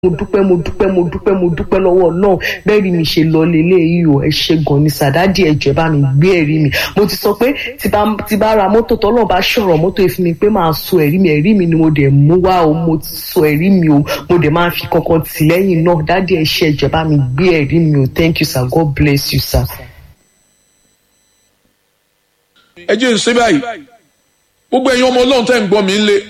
mo dúpẹ́ mo dúpẹ́ mo dúpẹ́ mo dúpẹ́ lọ́wọ́ náà bẹ́ẹ̀ rí mi ṣe lọ lélẹ̀ yìí o ẹ ṣe gan ni sàdádì ẹ̀jẹ̀ bá mi gbé ẹ̀rí mi mo ti sọ pé tí bá ra mọ́tò tọ́lọ́ bá ṣọ̀rọ̀ mọ́tò ìfún mi pé máa sọ ẹ̀rí mi ẹ̀rí mi ni mo dẹ̀ mú wá o mo ti sọ ẹ̀rí mi o mo dẹ̀ máa fi kankan tì lẹ́yìn náà dádì ẹ ṣe ẹ̀jẹ̀ bá mi gbé ẹ̀rí mi o thank you sir God bless you sir. ẹ jẹ́ ń ṣe báyìí gbogbo ẹ̀yin ọmọ ọlọ́run tẹ́ ń gbọ́ mi ń lé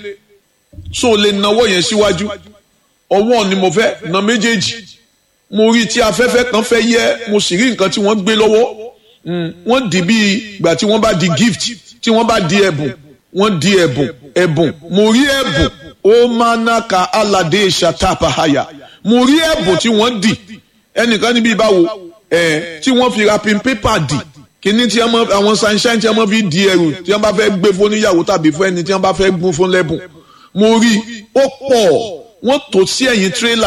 so lè nawọ́ yẹn síwájú ọwọ́ ni mo fẹ́ na méjèèjì mo rí tí afẹ́fẹ́ kan fẹ́ yẹ mo sì rí nǹkan tí wọ́n gbé lọ́wọ́ wọ́n di bí ìgbà tí wọ́n bá di gift tí wọ́n bá di ẹ̀bùn wọ́n di ẹ̀bùn ẹ̀bùn mo rí ẹ̀bùn ó máa ná ka aládé ṣàtàpàhàyà mo rí ẹ̀bùn tí wọ́n di ẹnìkan níbi ìbáwo ẹ̀ tí wọ́n fi wrapping paper di kíní tí àwọn sunshine tí wọ́n fi di ẹrù tí wọ́n bá fẹ́ gbé fún níyàwó tàbí fún ẹni tí wọ́n bá fẹ́ gún fún lẹ́bùn mo rí ó pọ̀ wọ́n tò sí ẹ̀yìn tírélà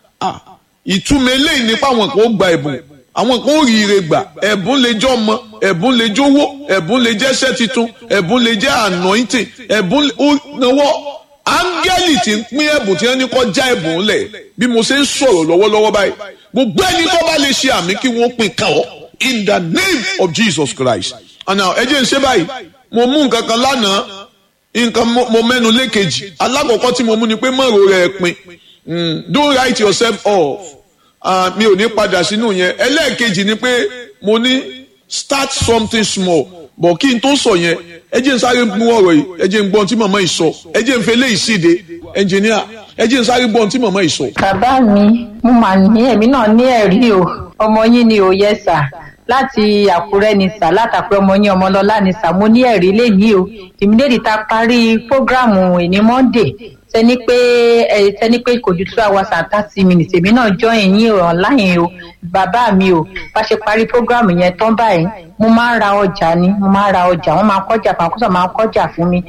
ìtumọ̀ eléyìí nípa àwọn kan ó gba ẹ̀bùn àwọn kan ó rí ire gbà ẹ̀bùn lè jẹ́ ọmọ ẹ̀bùn lè jówó ẹ̀bùn lè jẹ́ iṣẹ́ titun ẹ̀bùn lè jẹ́ anointing ẹ̀bùn ó náwó áńgẹ́lì tí ń pín ẹ̀bùn tí wọ́n ní kọ́ já ẹ̀bùn lẹ̀ bí mo ṣe ń sọ̀rọ̀ lọ́wọ́lọ́wọ́ báyìí gbogbo ẹni tó bá lè ṣe àmì kí wọ́n pín kàn ọ́ in the name of Jesus Christ and now ẹ jẹ́ ń ṣe báyìí mo mú nǹkan kan lánàá nǹkan mo mẹ́nu lékejì alákọ̀ọ́kọ́ tí mo mú ni pé mọ̀rọ̀ rẹ̀ pin don't write yourself off mi ò ní padà sínú yẹn ẹlẹ́ẹ̀kejì ni pé mo ní start something small bọ̀ kí n tó sọ yẹn ẹ jẹ́ n sáré mú ọ̀rọ̀ yìí ẹ jẹ́ n gbọ́n tí màmá yìí sọ ẹ jẹ́ n fẹ́ lé ìsíde ẹnjìníà ẹ jẹ́ n sáré gbọ́n tí màmá yìí sọ. bàbá mi mo mà ní èmi náà ní ẹ̀rí o ọmọ yín ni ò yẹ sà láti àkúrẹ́ ni sà látàkùrẹ́ ọmọ yín ọmọlọ́lá ni sà mo ní ẹ̀rí lẹ́yìn o ìmídèdì ta parí prógráàmù ìní monday tẹni pé ẹ tẹni pé kò ju two hours and thirty minutes èmi náà join yín online o bàbá mi o bá ṣe parí prógráàmù yẹn tán báyìí mo máa ń ra ọjà ni mo máa ń ra ọjà wọn máa ń kọjà fún akóso máa ń kọjà fún mi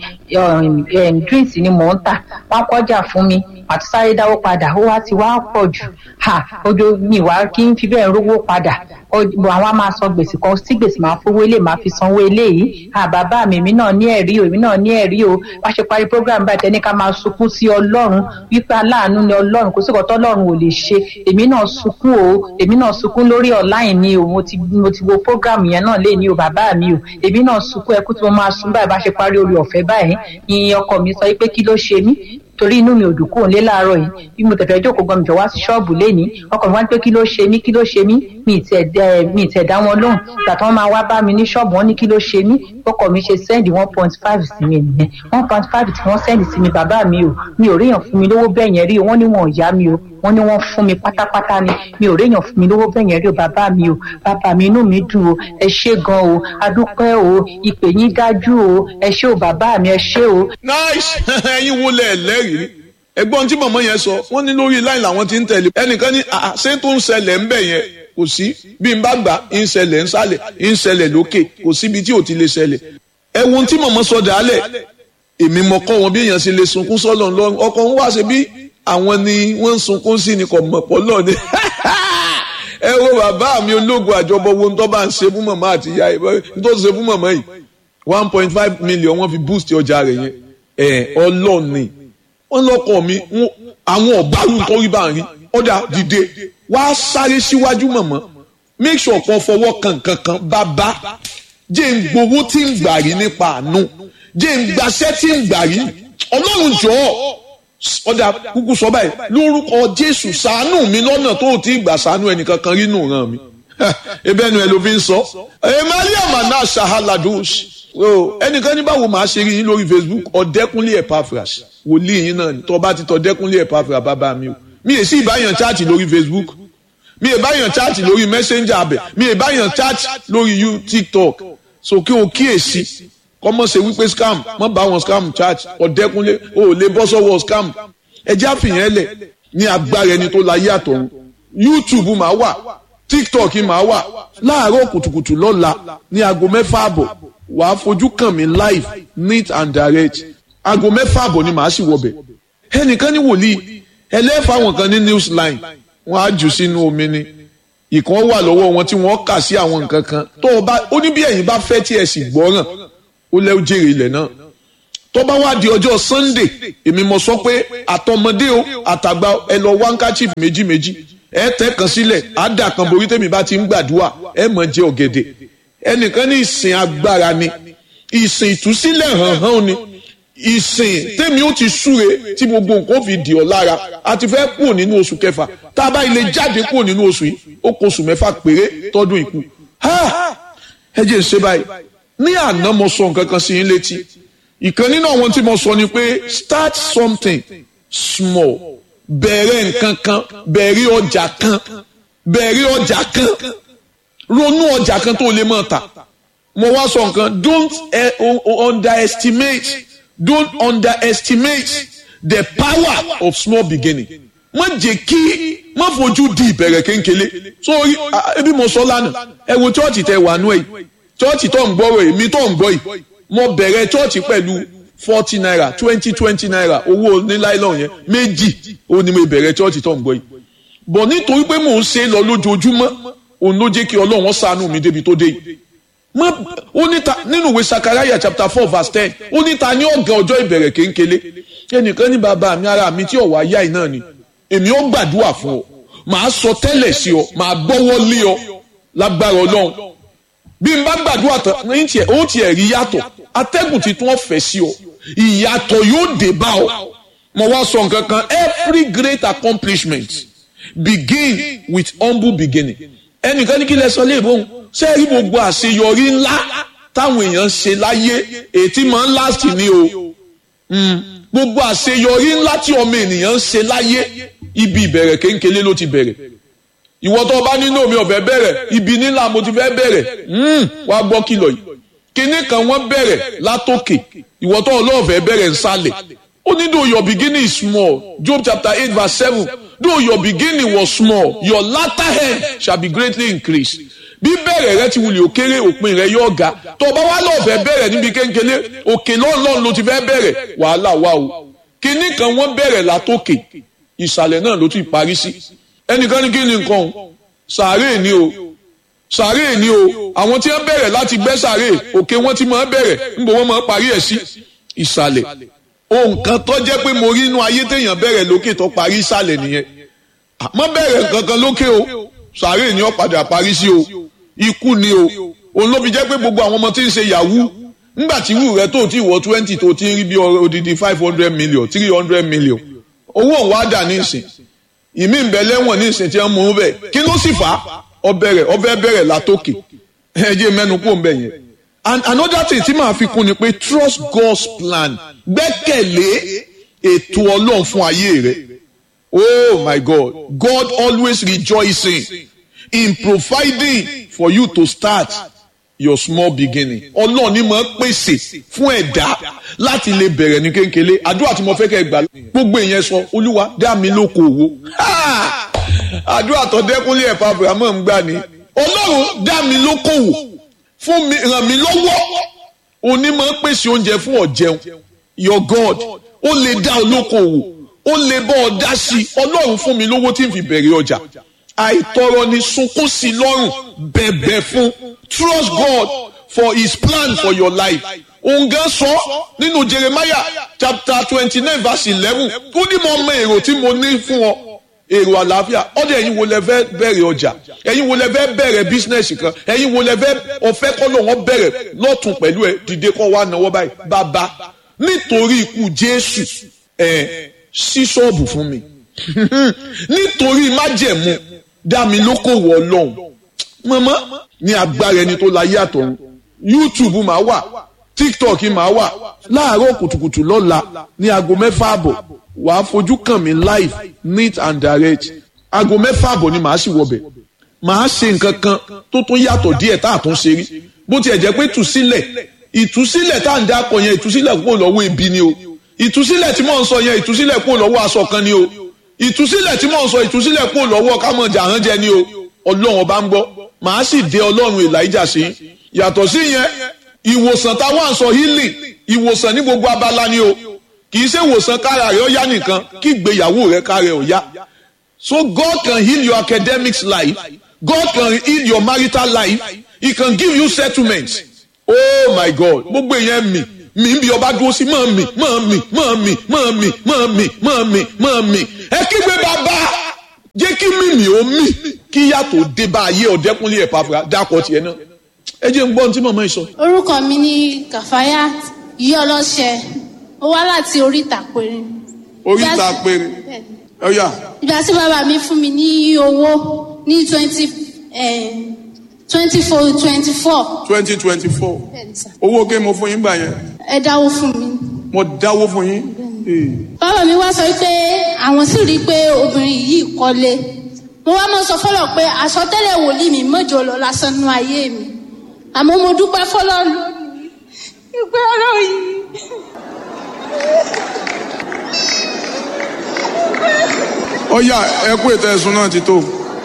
drinks ni mò ń tà wọn kọjà fún mi àti sáré dáwó padà ó wá ti wá pọ̀ jù ha ojú mi wá kí n fi bẹ́ẹ̀ rówó padà àwọn á máa san gbèsè kan sí gbèsè máa fowó ilé máa fi sanwó eléyìí ha bàbá mi èmi náà ní ẹ̀rí o èmi náà ní ẹ̀rí o bá ṣe parí program báyìí tẹ́ni ká máa sunkún sí ọlọ́run wípé aláàánú ni ọlọ́run kò sí ọ̀tọ́ ọlọ́run ò lè ṣe èmi náà sunkún o èmi náà sunkún lórí online ni o mo ti mo ti wo program yẹn náà lé ní o bàbá mi o èmi náà sunkún ẹkú tí mo máa sun báyìí bá ṣe parí orí ọ̀fẹ́ báyìí ìyẹn ọkọ mi sọ pé kí ló ṣe mí torí inú mi ò dùn kúrò nílé láàárọ̀ yìí bí mo tẹ̀fẹ́ jókòó gan mi jọ wá sí ṣọ́ọ̀bù lénìí ọkọ mi wá pé kí ló ṣe mí kí ló ṣe mí mi ì tẹ̀ dá wọn lóhùn ìgbà tí wọ́n máa wá bá mi ní ṣọ́ọ̀bù wọn ní kí ló ṣe mí ọkọ mi ṣe sẹ́ndì one point five sí mi nìyẹn one point five tí wọ́n sẹ́ndì sí mi bàbá mi o mi ò ríyàn fún mi lówó bẹ́ẹ̀ yẹn rí o wọ́n ní wọn ò yá mi o wọ́n ní wọ́n fún mi pátápátá ni mi ò réyàn fún mi lówó bẹ́ẹ̀ yẹn rí o bàbá mi o bàbá mi inú mi dùn o ẹ ṣé gan o adúpẹ́ o ìpè yín dájú o ẹ ṣé o bàbá mi ẹ ṣé o. nice ẹyin wo lẹ lẹ́rìí ẹ̀gbọ́n tí mọ̀mọ́ yẹn sọ wọ́n ní lórí láì làwọn ti ń tẹ̀lé ẹnìkan ní ṣé tó ń ṣẹlẹ̀ ńbẹ̀ yẹn kò sí bí n bá gbà ń ṣẹlẹ̀ ń sálẹ̀ ń ṣẹlẹ̀ lókè kò síbi tí ò ti lè ṣẹlẹ̀ ẹ̀wọ̀n tí mọ̀mọ́ sọ dàálẹ̀ èmi mọ̀ kọ́ wọn bí èèyàn ṣe lè sunkún sọ́lọ̀ lọ́rùn ọkọ̀ ń wá ṣe bí àwọn ni wọ́n ń sunkún sí ni kò mọ̀ pọ̀ lọ́ọ̀ ni ẹ wo bàbá mi ológun àjọbọ wo ń tọ́ bá ń ṣe fún mọ̀mọ́ àti ìyá ẹ̀ tó ṣe fún mọ̀mọ́ yìí one point five million wọ́n fi boost ọjà rẹ̀ yẹn ẹ̀ ọlọ́ọ̀ni wọ́n lọ́kọ̀ mi àwọn ọ̀bárù tó rí bá ń rí ọ̀dà dìde wá sáré síwájú mọ̀mọ́ make sure kan fọwọ́ kan kankan bàbá jẹ́ ń gbowó tí ń gbà rí nípa àánú jẹ́ ń gbaṣẹ́ tí ń gbà rí ọlọ́run jọ̀ọ́ ọ̀dà kúkú sọ báyìí lórúkọ jésù ṣàánú mi lọ́nà tó ti gbà ṣàánú ẹnìkankan rí nù ràn mí ebe ẹnu ẹ ló fi ń sọ emmanuel mana sahaladus ẹnìkan ní báwo máa ṣe rí yín lórí facebook ọ̀dẹ́kúnlé epaphras wòlíì yín náà tó bá ti tọ́ dẹ́kúnlé epaphras bàbá mi o mi è sí ìbáyàn chaati lórí facebook mi è báyàn chaati lórí messenger abẹ mi è báyàn chaati lórí you tiktok so kí o kíyèsí kọ́mọ̀ ṣe wípé scam mọ́ bá wọn scam chaati ọ̀dẹ́kúnlé o ò lè bọ́ sọ́wọ́ scam ẹjẹ́ àfihàn ẹlẹ̀ ní agbára ẹni tó láyé àtọ̀run youtube máa wà tiktok máa wà láàárọ̀ kùtùkùtù lọ́la ní aago mẹ́fà àbọ̀ wàá fojú kàn mí live neat and direct aago mẹ́fà àbọ̀ ni màá sì wọbẹ̀ ẹnìkan ní wòlíì ẹlẹ́fà wọn kan ní news line wọ́n á jù sínú omi ni ìkan wà lọ́wọ́ wọn tí wọ́n kà sí àwọn nǹkan kan tó o bá ó ní bí ẹ̀yin bá fẹ́ tí ẹ sì gbọ́ràn ó lẹ́ jèrè ilẹ̀ náà tó bá wá di ọjọ́ sunday èmi mo sọ pé àtọmọdé o àtàgbà ẹ lọ wá handkerchief méjì méjì ẹ tẹ kan sílẹ̀ á dà kan borí tèmi bá ti ń gbàdúrà ẹ mọ̀ jẹ ọ̀gẹ̀dẹ̀ ẹnìkan ní ìsìn agbára ni ìsìn ìtúsílẹ̀ hàn hàn ni ìsìn tèmi ó ti súre tí gbogbo nǹkan fi dì ọ́ lára a ti fẹ́ kúrò nínú oṣù kẹfà tá a bá ilé jáde kúrò nínú oṣù yìí ó kó oṣù mẹ́fà péré tọ́dún ìkú ẹ jẹ́ ṣe báyìí ní àná mo sọ nǹkan kan sí yín létí ìkan nínú àwọn tí mo sọ ni pé start something small bẹ̀rẹ̀ nǹkan kan bẹ̀rẹ̀ ọjà kan bẹ̀rẹ̀ ọjà kan ronú ọjà kan tó lè máa tà mo wá sọ nǹkan don't eh, underestimate don't underestimate the power of small beginning má jẹ́ kí má fojú di ìbẹ̀rẹ̀ kéńkélé sórí ebi mo sọ lánàá ẹ wo chọ́ọ̀chì tẹ wà nú ẹ̀ chọ́ọ̀chì tó ń gbọ́rọ̀ èmi tó ń gbọ́ yìí mo bẹ̀rẹ̀ chọ́ọ̀chì pẹ̀lú forty naira twenty twenty naira owó oníláìlọ́n yẹn méjì ó ní mo bẹ̀rẹ̀ chọ́ọ̀chì tó ń gbọ́ yìí bọ̀ nítorí pé mò ń ṣe lọ lójoojúmọ́ òun ló jẹ́ kí ọlọ́run ṣàánú mi débi tó dé yìí mọ ó níta nínú ìwé sakaraya chapter four verse ten ó níta ní ọ̀gá ọjọ́ ìbẹ̀rẹ̀ kéńkélé ẹnìkan ní bàbá mi ara mi tí ọ̀wá yá iná ni èmi ó gbàdúrà fún ọ màá sọ tẹ́lẹ̀ sí ọ màá gbọ́wọ́ lé ọ lágbára ọlọ́run bí n bá gbàdúrà tán ní tiẹ̀ ó tiẹ̀ rí yàtọ̀ atẹ́gùn ti tún ọ̀fẹ́ sí ọ ìyàtọ̀ yóò dé bá ọ mo wá sọ nǹkan kan every great accomplishment begin with humble beginning ẹnìkan ní kí lẹ sọ léèbóhùn ṣé rí gbogbo àṣeyọrí ńlá táwọn èèyàn ṣe láyé ètí máa ń last ni o gbogbo àṣeyọrí ńlá tí ọmọ ènìyàn ń ṣe láyé ibi ìbẹ̀rẹ̀ kéńkélé ló ti bẹ̀rẹ̀ ìwọ tó bá nínú omi ọ̀fẹ́ bẹ̀rẹ̀ ibi nílà mo ti fẹ́ bẹ̀rẹ̀ wá gbọ́ kìlọ̀ yìí kinní kan wọ́n bẹ̀rẹ̀ látòkè ìwọ tó ọlọ́ọ̀fẹ́ bẹ̀rẹ̀ nsàlẹ̀ ó ní though your beginning is small Job chapter eight verse seven though your beginning was small your latter end shall be greatly increased bí bẹ̀rẹ̀ rẹ ti wulẹ̀ òkèrè òpin rẹ yóò ga tó bá wá lọ́ọ̀fẹ́ bẹ̀rẹ̀ níbi kéńkélé òkè lọ́ọ̀lọ́ọ̀ ló ti fẹ́ bẹ̀rẹ̀ wàhálà wà o kinní kan wọ́n bẹ̀rẹ̀ látòkè ìsàlẹ̀ náà ló ti parí sí ẹnìkan ní kí ni nǹkan o sàárè ni o sàárè ni o àwọn tí wọ́n bẹ̀rẹ̀ láti gbẹ́ sàárè òkè wọ́n ti máa bẹ̀rẹ̀ níbo wọ́n máa parí ẹ̀ sí ìsàlẹ̀ ohun kan tó jẹ́ pé mo rí inú ayé téèyàn bẹ̀rẹ̀ lókè tó parí ìsàlẹ̀ nìyẹn àmọ́ bẹ̀rẹ̀ nǹkan kan lókè o sàárè ni ó padà parí sí o ikú ni o òun ló fi jẹ́ pé gbogbo àwọn ọmọ tí ń ṣe yahoo ńgbà tí wù rẹ tó ti wọ twenty tó ti ń rí bí odidi five hundred million three hundred million owó òun wá dà ní ìsìn ìmí ń bẹ lẹ́wọ̀n ní ìsìn tí wọ́n mú un bẹ̀ kí ló sì fà á ọbẹ̀rẹ̀ ọbẹ̀ bẹ̀rẹ̀ látòkè ẹ̀jẹ̀ mẹ́nu kó ń bẹ̀ yẹn and another thing tí màá fi kún ni pé trust God's plan gbẹ́kẹ̀lé ètò ọlọ́run fún ayé rẹ oh my God God always rejoicing in providing for you to start your small beginning ọlọ́run ni mo pèsè fún ẹ̀dá láti lè bẹ̀rẹ̀ ní kéńkélé àdúrà tí mo fẹ́ kẹ́ gbà gbogbo ìyẹn sọ olúwa dá mi lóko òwò àdúrà tó dẹ́kunlé ẹ̀fọ́ abrahamu ń gbà ní ọlọ́run dá mi lóko òwò fún mi ràn mí lọ́wọ́ òní máa ń pèsè oúnjẹ fún ọ̀jẹun your God ó lè dá olóko òwò ó lè bọ́ ọ dá sí i ọlọ́run fún mi lówó tí n fi bẹ̀rẹ̀ ọjà àìtọrọ ni sunkún sí lọ́rùn bẹ̀bẹ̀ fún trust God for his plan for your life òun gan sọ nínú Jeremiah chapter twenty nine verse eleven ó ní mo mọ èrò tí mo ní fún ọ èrò àlàáfíà ọdẹ ẹ̀yin wo lẹ fẹ́ bẹ̀rẹ̀ ọjà ẹ̀yin wo lẹ fẹ́ bẹ̀rẹ̀ bísínẹsì kan ẹ̀yin wo lẹ fẹ́ ọfẹ kọlọ wọn bẹ̀rẹ̀ lọtún pẹ̀lú ẹ dìde kọ wá náwó báyìí bàbá nítorí ikú Jésù ẹ ṣí ṣọ́ọ̀bù fún mi nítorí májẹ̀mú dá mi lókòwò Ọlọ́run mọmọ ní agbára ẹni tó láyé àtọ̀run YouTube máa wà TikTok máa wà láàárọ̀ kùtùkùtù lọ́la ní aago mẹ́fà àbọ̀ wàá fojú kàn mí live neat and direct aago mẹ́fà àbọ̀ ni màá sì wọbẹ̀ màá ṣe nǹkan kan tó tún yàtọ̀ díẹ̀ tá a tún ṣe rí bó tiẹ̀ jẹ́ pé ìtúsílẹ̀ ìtúsílẹ̀ tá à ń dákọ̀ yẹn ìtúsílẹ̀ kúrò lọ́wọ́ ebi ni o ìtúsílẹ̀ tí mò ń sọ yẹn ìtúsílẹ̀ kúrò lọ́wọ́ aṣọ kan ni o ìtúsílẹ̀ tí mò ń sọ ìtúsílẹ̀ kúrò lọ́wọ́ kámọ̀ jàrán jẹ ni o ọlọ́run ọba ń gbọ́ màá sì dé ọlọ́run Èlíjà sí yàtọ̀ sí yẹn ìwòsàn táwọn àṣọ healing ìwòsàn ní gbogbo abala ni o kì í ṣe ìwòsàn kára rẹ ó yá nìkan kí ìgbéyàwó rẹ kára rẹ ó yá so God can heal your academics life God can heal your marital life he can give you settlement oh my God gbogbo èèyàn mi mi ń bí ọba dúró sí mọ́ mi mọ́ mi mọ́ mi mọ́ mi mọ́ mi mọ́ mi mọ́ mi ẹ kígbe bàbá jẹ́ kí mímì ó mì kí yàtọ̀ dé bá ayé ọ̀dẹ́kunlé ẹ̀ pàfà dákọ̀ tiẹ̀ náà ẹ jẹ́ ń gbọ́ ohun tí màmá yìí sọ. orúkọ mi ní kàfáyà yí ọlọ́ṣẹ ó wá láti oríta péré. oríta péré ọ̀yà ìgbà tí bàbá mi fún mi ní owó ní twenty twenty four twenty four twenty twenty four owó ké mo fún yín gbà yẹn ẹ dáwó fún mi. mo dáwó fún yín. bàbá mi wá sọ pé àwọn sì rí i pé obìnrin yìí kọ́lé mo wá mọ sọ fọlọ pé àsọtẹ́lẹ̀ wòlíì mi mọjọ lọ lásán nú ayé mi àmọ́ mo dúpẹ́ fọlọ lónìí ìpè ọ̀rọ̀ yìí. ọ̀yà ẹ kú ètò ẹ̀sùn náà ti tó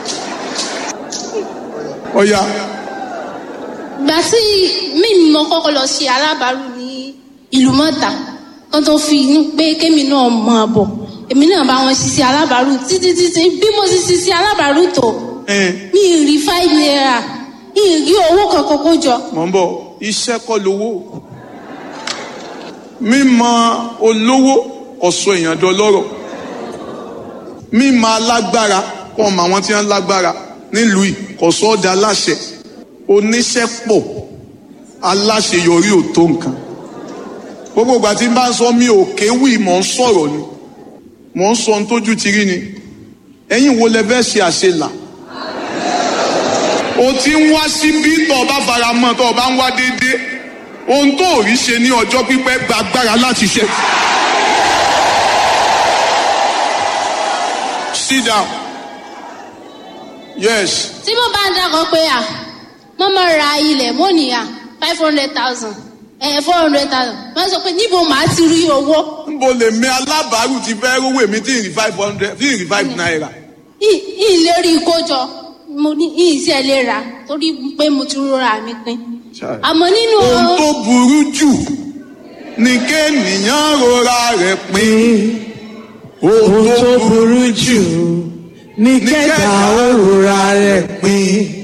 ọ̀yà ìgbà tí mímí mo kọ́kọ́ lọ ṣe alábàárù ní ìlú mọ́ta kan tó fi inú pé kémi náà mọ̀ ọ́ bọ̀ èmi náà bá wọn ṣiṣẹ́ alábàárù títí títí bí mo ṣe ṣiṣẹ́ alábàárù tó mi ì rí five naira mi ì rí owó kankan kó jọ. mọ̀ ń bọ̀ iṣẹ́ kọ́ lówó mímọ̀ olówó ọ̀sọ̀ èèyàn dọlọ́rọ̀ mímọ̀ alágbára kọ́ ọmọ àwọn tí wọ́n lágbára nílùú yìí kọ̀sọ́ ọ̀dà aláṣẹ oníṣẹ́ pọ̀ aláṣeyọrí ò tó nǹkan gbogbo ìgbà tí n bá ń sọ mi ò kéwì mò ń sọ̀rọ̀ ni mò ń sọ ohun tójú ti rí ni ẹ̀yin wo lẹ fẹ́ ṣe àṣelà o ti ń wá síbí tó o bá fara mọ́ tó o bá ń wá déédéé ohun tó ò rí ṣe ní ọjọ́ pípẹ́ gba agbára láti ṣe. sit down yes tí mo bá ń dákọ̀ pé à mo máa ra ilẹ̀ mo ní à five hundred thousand ẹ̀ four hundred thousand wọ́n sọ pé níbo màá ti rí owó. nbo lè mi alábàárù ti fẹ́ rówó èmi tí ì rí five hundred tí ì rí five naira. ìlérí ìkójọ mo ní ìṣe lè rà torí pé mo ti rọra mi pin. àmọ́ nínú. ohun tó burú jù ni kéènìyàn rora rẹ̀ pin. ohun tó burú jù ní kẹta òrora rẹ̀ pin.